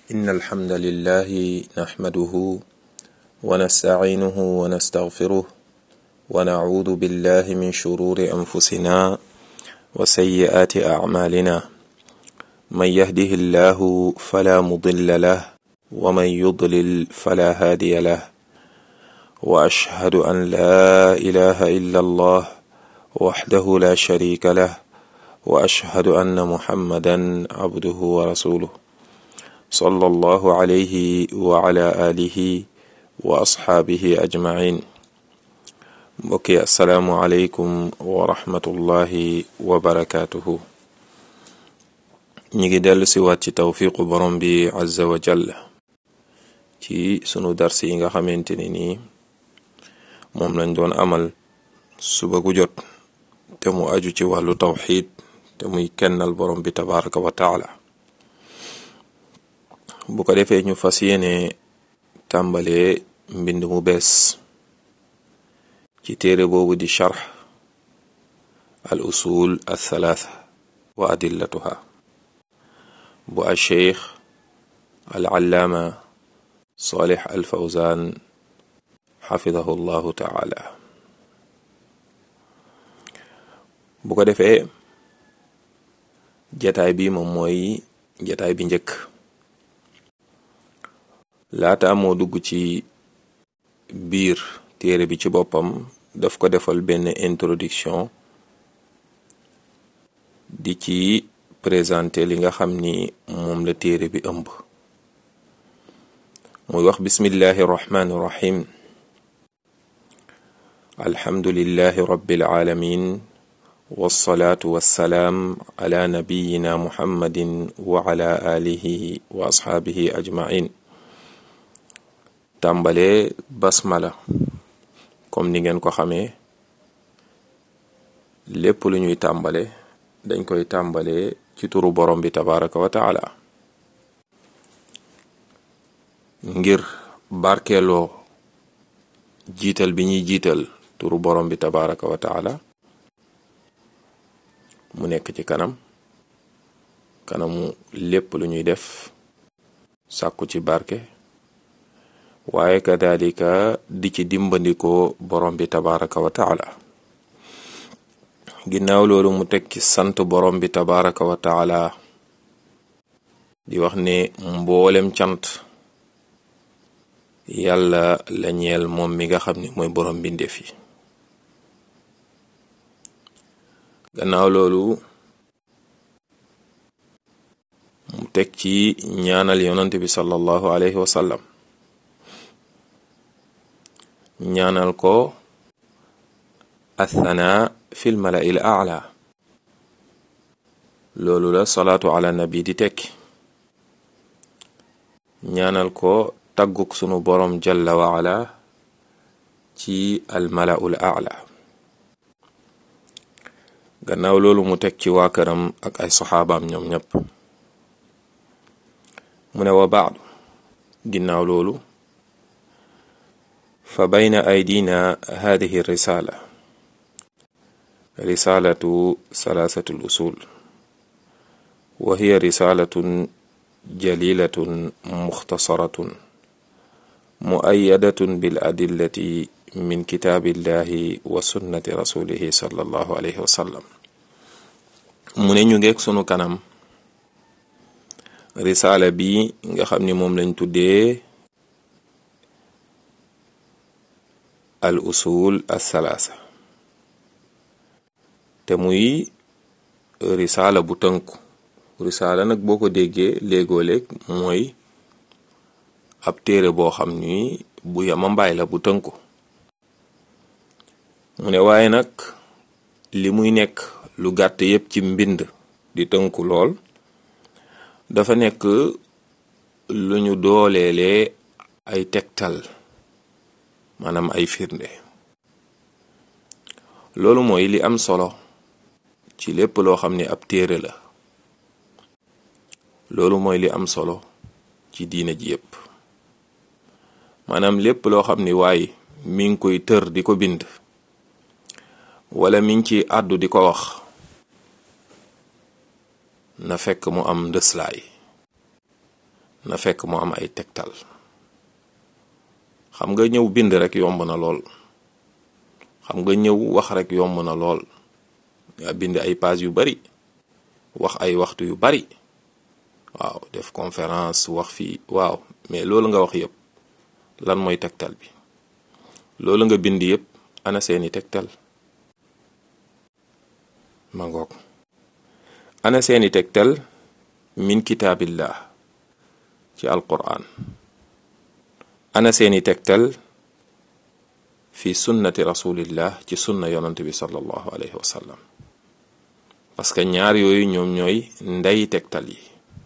إن الحمد لله نحمده ونستعينه ونستغفره ونعوذ بالله من شرور أنفسنا وسيئات أعمالنا من يهده الله فلا مضل له ومن يضلل فلا هادي له وأشهد أن لا إله إلا الله وحده لا شريك له وأشهد أن محمدا عبده ورسوله صلى الله عليه وعلى آله وأصحابه أجمعين mbokki asalaamualeykum wa rahmatullahi wa barakaatuhu ñi ngi dellu si waat ci tawfiqu borom bi azza wa jalla ci sunu dars yi nga xamante ni nii moom lañ doon amal suba gu jot te mu aju ci wàllu tawxid te muy kennal borom bi tabaraka wa taala bu ko defee ñu fas yéene tàmbalee mbind mu bees ci téere boobu di charx al usul al thalaatha wa adillatuha bu al cheikh al allaama salih al fawzan xafidahu llahu taala bu ko defee jataay bi moom mooy jataay bi njëkk laata moo dugg ci biir téere bi ci boppam daf ko defal benn introduction di ci présenté li nga xam ni moom la téere bi ëmb muy wax bismillahi irrahmani irrahim alhamdulillahi rabbil alamin wassalaatu wassalaam ala nabiyina muhammadin wa ala alihi wa ashaabihi ajmain tàmbale basmala comme ni ngeen ko xamee lépp lu ñuy tàmbale dañ koy tàmbale ci turu borom bi tabaraka wa taala ngir barkeeloo jiital bi ñuy jiital turu borom bi tabaraka wa taala mu nekk ci kanam kanamu lépp lu ñuy def sàkku ci barke waaye kadalika di ci dimbandikoo borom bi tabaraka wa taala ginnaaw loolu mu teg ci sant borom bi tabaraka wa taala di wax ne mboolem cant yàlla la ñeel moom mi nga xam ne mooy borom bindeef yi gannaaw loolu mu teg ci ñaanal yonant bi sallallahu alayhi wa sallam ñaanal ko athana fi l malai l aala loolu la salaatu ala nabi di tekki ñaanal ko tagguk sunu borom jalla wa ala ci al malau l aala gannaaw loolu mu teg ci waa këram ak ay saxaabaam ñoom ñépp mu ne wa baadu ginnaaw loolu fa bayna aydina hadihi risala risalatu salasatu l usul wa hiya risalatun jalilatun muxtasaratun muayadatun bil adillati min kitaabillahi wa sunnati rasulihi sallallahu alayhi wa sallam mu ne ñu ngeeg sunu kanam risaala bi nga xam ni moom lañ tuddee al usul asalaasa te muy risaala bu tënku risaala nag boo ko déggee léegoo-léeg mooy ab téere boo xam ni bu yama mbaay la bu tënku mu ne waaye nag li muy nekk lu gàtt yépp ci mbind di tënku lool dafa nekk lu ñu dooleelee ay tegtal maanaam ay firnde loolu mooy li am solo ci lépp loo xam ne ab téere la loolu mooy li am solo ci diina ji yépp maanaam lépp loo xam ni waaye mi ngi koy tër di ko bind wala mi ngi ci àddu di ko wax na fekk mu am ndëslaay na fekk mu am ay tegtal xam nga ñëw bind rek yomb na lool xam nga ñëw wax rek yomb na lool nga bind ay page yu bari wax ay waxtu yu bari waaw def conférence wax fii waaw mais loolu nga wax yëpp lan mooy tegtal bi loolu nga bind yëpp ana seeni tegtal ma ngoog ana seeni tegtal min kitaabillah ci alquran ana seeni tegtal fi sunnati rasulillah ci sunna yonante bi sallallahu alayhi wa sallam parce que ñaar yooyu ñoom ñooy ndey tegtal yi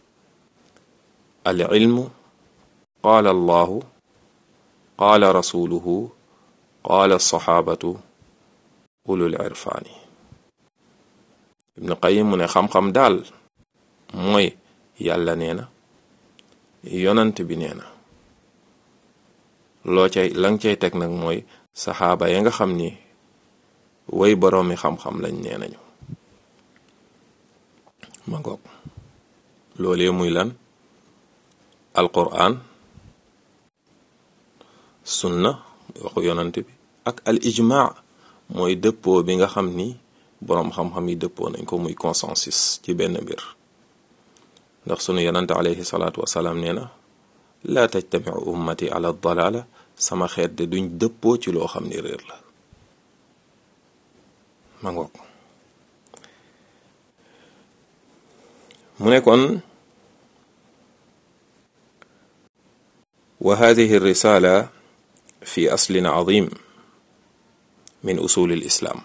al ilmu qaala allahu qaala rasuluhu qaala saxaabatu ulul irfaani ibnu qayim mu ne xam-xam daal mooy yàlla nee na yonant bi nee na loo cay la nga cay teg nag mooy saxaaba ya nga xam ni way boroomi xam-xam lañ nee nañu ma ngoog loolee muy lan alquran sunna waxu yonant bi ak al ijmaa mooy dëppoo bi nga xam ni boroom xam-xam yi dëppoo nañ ko muy consensus ci benn mbir ndax sunu yonante alayhi salaatu wasalaam nee na laa tajtamiu ummati ala dalala sama xeet de duñ dëppoo ci loo xam ni réer la ma ngoog mu ne kon wa hadihi risala fi aslin azim min usul al islam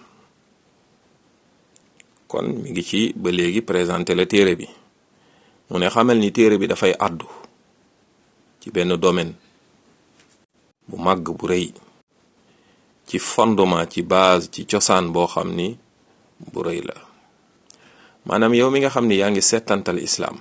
kon mi ngi ci ba léegi présenté la téere bi mu ne xamal ni téere bi dafay àddu ci benn domaine bu màgg bu rëy ci fondement ci base ci cosaan boo xam ni bu rëy la maanaam yow mi nga xam ni yaa ngi settantal islaam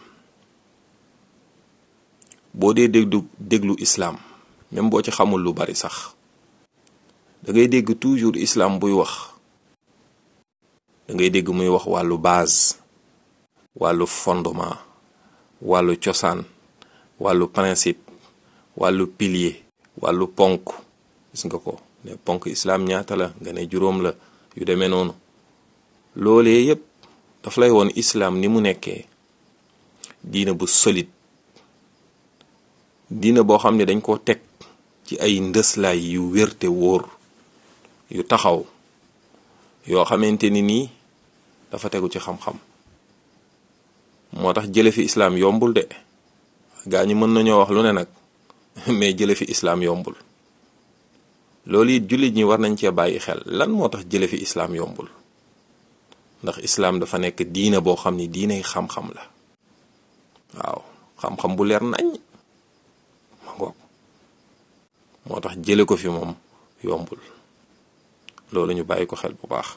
boo dee déglu déglu islaam même boo ci xamul lu bari sax da ngay dégg toujours islaam buy wax da ngay dégg muy wax wàllu base wàllu fondement wàllu cosaan wàllu principe wàllu pilier wàllu ponk gis nga ko ne ponk islaam ñaata la nga ne juróom la yu demee noonu loolee yépp daf lay woon islaam ni mu nekkee diina bu solide diina boo xam ne dañ koo teg ci ay ndëslaay yu wérte wóor yu taxaw yoo xamante ni nii dafa tegu ci xam-xam moo tax jële fi islaam yombul de gaa ñi mën nañoo wax lu ne nag mais jële fi islaam yombul loolu it jullit ñi war nañ cee bàyyi xel lan moo tax jële fi islaam yombul ndax islaam dafa nekk diina boo xam ni diinay xam-xam la waaw xam-xam bu leer nañ ma ngoog moo tax jële ko fi moom yombul loolu ñu bàyyi ko xel bu baax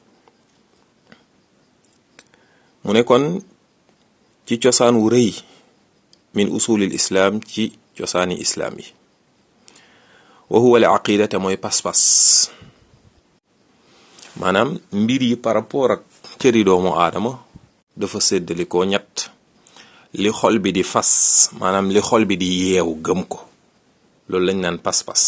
mu ne kon ci cosaan wu rëy min usulil islaam ci cosaani islaam yi wa huwa al aqida te mooy pas-pas maanaam mbir yi par rapport ak cëri doomu aadama dafa séddali ko ñett li xol bi di fas maanaam li xol bi di yeew gëm ko loolu lañ naan pas-pas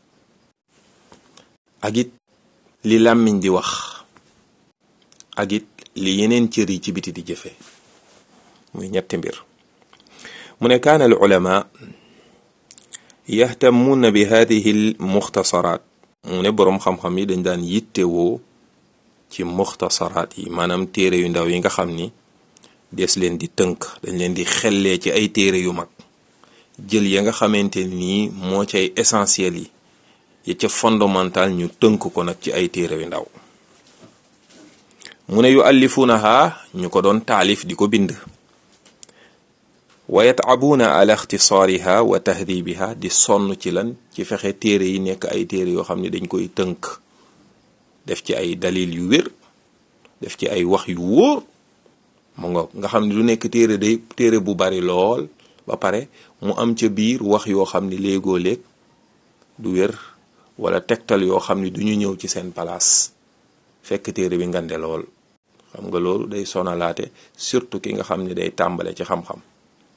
ak it li làmmiñ di wax ak it li yeneen cër yi ci biti di jëfe muy ñetti mbir mu ne kaana al ulama yahtamuuna bi hadihi al muxtasaraat mu ne boroom xam-xam yi dañ daan yittewoo ci muxtasaraat yi maanaam téere yu ndaw yi nga xam ni des leen di tënk dañ leen di xellee ci ay téere yu mag jël ya nga xamante nii moo cay essentiel yi ya ca fondamental ñu tënk ko nag ci ay téere yu ndaw mu ne yu allifuunaha ñu ko doon taalif di ko bind wa yataabuuna ala ixtisaariha wa tahdibiha di sonn ci lan ci fexe téere yi nekk ay téere yoo xam ne dañ koy tënk def ci ay dalil yu wér def ci ay wax yu wóor mu nga nga xam ne du nekk téere day téere bu bari lool ba pare mu am ca biir wax yoo xam ne léegoo léeg du wér wala tegtal yoo xam ne du ñu ñëw ci seen palaas fekk téere bi ngande lool xam nga loolu day sonalaate surtout ki nga xam ne day tàmbale ci xam-xam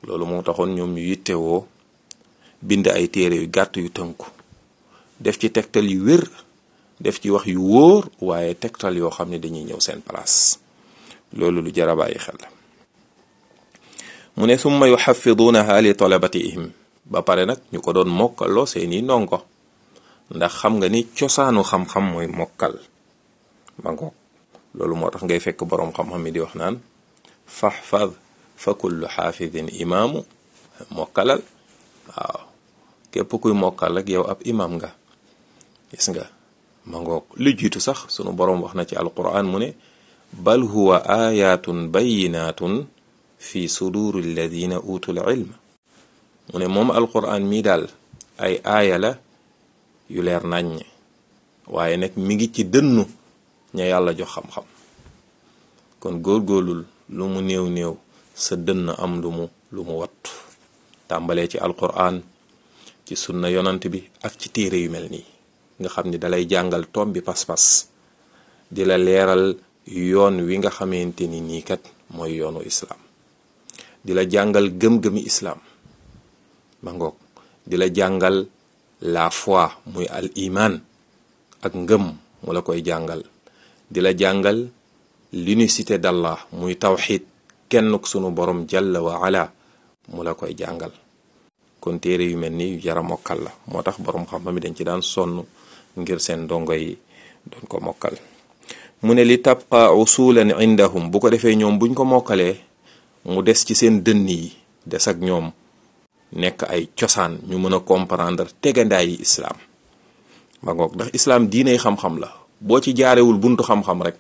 loolu moo taxoon ñoom ñu yittewoo bind ay téere yu gàtt yu tënku def ci tegtal yu wér def ci wax yu wóor waaye tegtal yoo xam ne dañuy ñëw seen place loolu lu jar a bàyyi xel la mu ne summa yuxafiduunaha li talabatihim ba pare nag ñu ko doon mokkaloo seeni ndongo ndax xam nga ni cosaanu xam-xam mooy mokkal ma ngoog loolu moo tax ngay fekk boroom xam-xam mi di wax naan faxfad fa kullu xaafidin imaamu mokkalal waaw képp kuy mokkal rek yow ab imaam nga gis nga ma ngoog lu jiitu sax sunu boroom wax na ci alquran mu ne bal huwa ayatun bayinatun fi suduri alladina utul ilm mu ne moom alquran mii daal ay aaya la yu leer naññ waaye nag mi ngi ci dënnu ña yàlla jox xam-xam kon góorgóorlul lu mu néew néew sa dënn am lu mu lu mu wat tàmbalee ci alquran ci sunna yonant bi ak ci téere yu mel nii nga xam ni dalay jàngal tom bi pas-pas di la leeral yoon wi nga xamante ni nii kat mooy yoonu islaam di la jàngal gëm-gëmi islaam ba ngoog di la jàngal la foi muy al iman ak ngëm mu la koy jàngal di la jàngal l'unicité d'Allah muy tawxid kenn ku sunu borom jalla wa ala mu la koy jàngal kon téere yu mel ni yu jara mokkal la moo tax borom xam-xam yi dañ ci daan sonn ngir seen ndongo yi doon ko mokkal mu ne li tabqa usulan indahum bu ko defee ñoom buñ ko mokkalee mu des ci seen dënn yi des ak ñoom nekk ay cosaan ñu mën a comprendre tegandaay yi islaam ba ngoog ndax islaam diiney xam-xam la boo ci jaarewul buntu xam-xam rek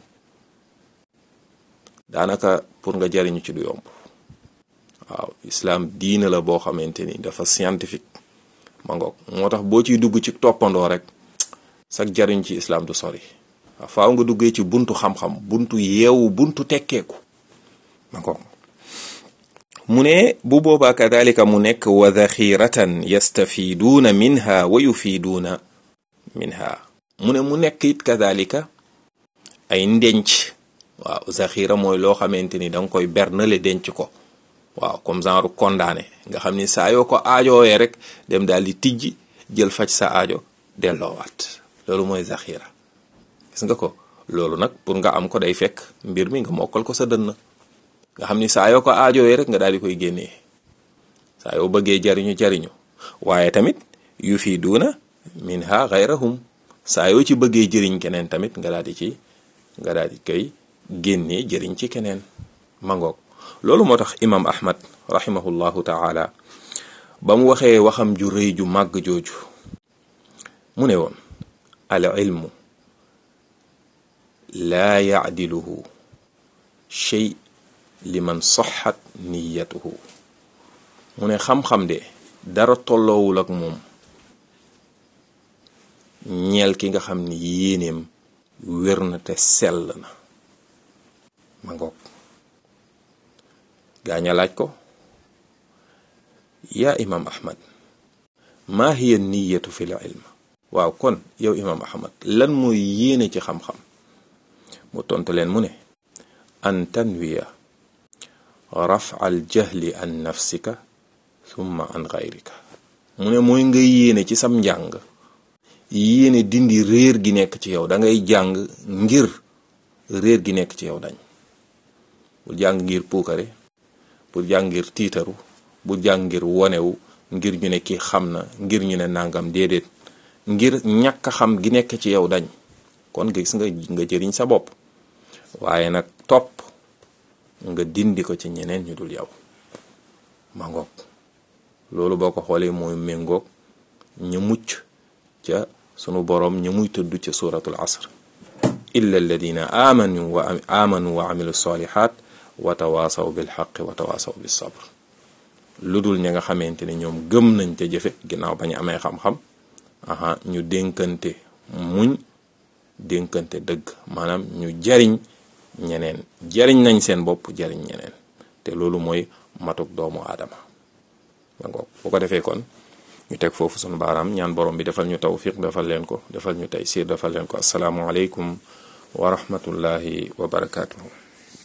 daanaka pour nga jariñu ci du yomb waaw islaam diina la boo xamante ni dafa scientifique ma ngoog moo tax boo ciy dugg ci toppandoo rek sag jariñ ci islaam du sori waaw faaw nga duggee ci buntu xam-xam buntu yeewu buntu tekkeeku ma ngoog mu ne bu boobaa kadalika mu nekk wa daxiratan yastafiduuna minha wa yufiduuna minha mu ne mu nekk it kadalika ay ndenc waaw zaxira mooy loo xamante ni danga koy bernale denc ko waaw comme genre condamné nga xam ni saa yoo ko aajoowee rek dem daal di tijji jël faj sa aajo delloowaat loolu mooy zaxira gis nga ko loolu nag pour nga am ko day fekk mbir mi nga mokkal ko sa dënn nga xam ni saa yoo ko aajoowee rek nga daal di koy génnee saa yoo bëggee jariñu jariñu waaye tamit yu fii duuna minha gayrahum saa yoo ci bëggee jëriñ keneen tamit nga daal di ci nga daal di koy génnee jëriñ ci keneen mangoog loolu moo tax imam ahmad rahimahullahu taala ba mu waxee waxam ju rëy ju màgg jooju mu ne woon al ilmu laa yaadiluhu shay liman saxat niyatuhu mu ne xam-xam de dara tolloowul ak moom ñeel ki nga xam ni yéeneem wér na te sell na ma ngoog gaaña laaj ko yaa imam ahmad maa hiya niyatu fi l ilm waaw kon yow imam ahmad lan mooy yéene ci xam-xam mu tontu leen mu ne an tanwiya raf al jahli an nafsika thumma an gayrika mu ne mooy nga yéene ci sam njàng yéene dindi réer gi nekk ci yow da ngay jàng ngir réer gi nekk ci yow dañ bul jàng ngir puukare bul jàng ngir tiitaru bul jàng ngir wonewu ngir ñu ne kii xam na ngir ñu ne nangam déedéet ngir ñàkk xam gi nekk ci yow dañ kon nga gis nga nga jëriñ sa bopp waaye nag topp nga dindi ko ci ñeneen ñu dul yow ma ngoog loolu boo ko xoolee mooy méngoog ñu mucc ca sunu boroom ñu muy tudd ca suratul asr illa alladina amanu wa amanu wa amilu salihat wa tawaasaw bil xaqi wa tawaasaw bis sabr lu dul ña nga xamante ne ñoom gëm nañ te jëfe ginnaaw bañu amee xam-xam aha ñu dénkante muñ dénkante dëgg maanaam ñu jariñ ñeneen jariñ nañ seen bopp jariñ ñeneen te loolu mooy matuk doomu aadama ma ngoog bu ko defee kon ñu teg foofu sunu baaraam ñaan borom bi defal ñu tawfiq defal leen ko defal ñu taysiir defal leen ko asalaamualeykum wa rahmatullahi wa barakaatuhu